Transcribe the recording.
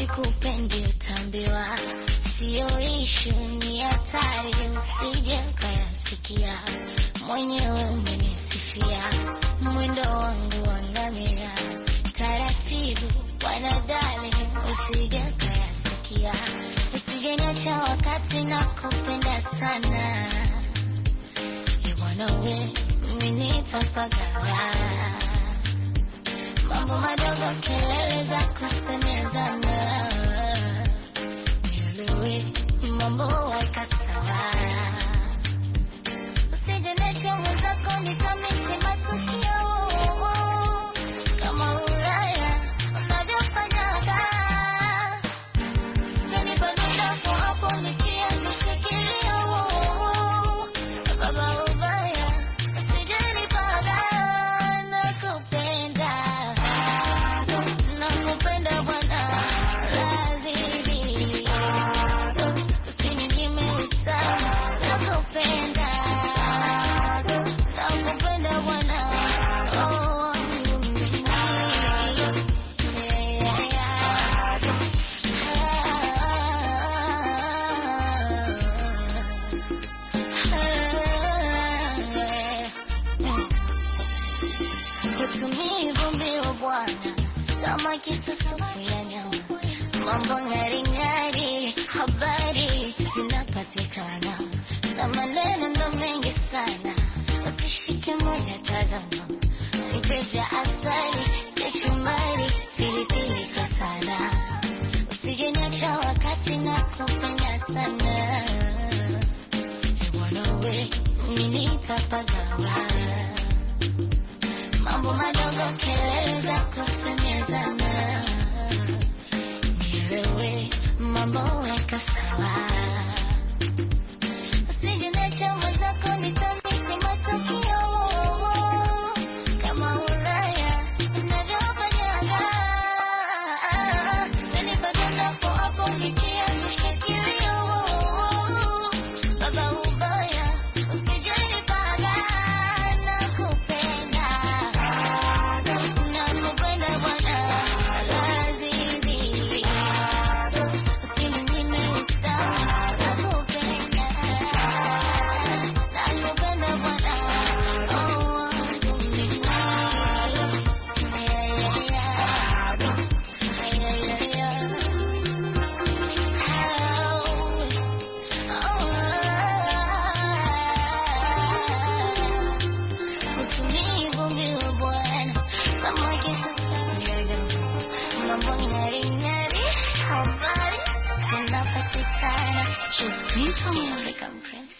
sikupendi utambiwa, siyo ishu, ni hatari, usije ukayasikia. Mwenyewe umenisifia mwendo wangu wa ngamia, taratibu wanadali, usije ukayasikia, usije niacha wakati na kupenda sana Iwanawe mimi nitapagawa mambo madogo, kelele za kusemezana, nielewe mambo weka sawa, usije niache mwenzako nikamisi matukio kama Ulaya unavyofanyaga Zanipa dundapo hapo nikianzisha kilio baba ubaya usijenipaga nakupenda nakupenda bwana lazizi usininyime utamu nakupenda nakupenda bwana oh, yeah, yeah. Kutumia vumbi wa bwana kama kisusufu ya nyama, mambo ng'aring'ari, habari zinapatikana na maneno ndo mengi sana, usishike moja, tazama nipeza asali, kachumari, pilipili kwa sana usije niacha wakati na kupenda sana wanawe mimi nitapagawa mambo madogo kelele za kusemezana nielewe mambo weka sawa usije niacha mwenzako nitamisi matukio kama Ulaya unavyofanyaga Zanipa dundapo hapo nikianzisha kilio baba ubaya usijenipaga nakupenda nakupenda bwana lazizi usininyime utamu nakupenda nakupenda bwana oh yeah, yeah, yeah. Just me from African Prince.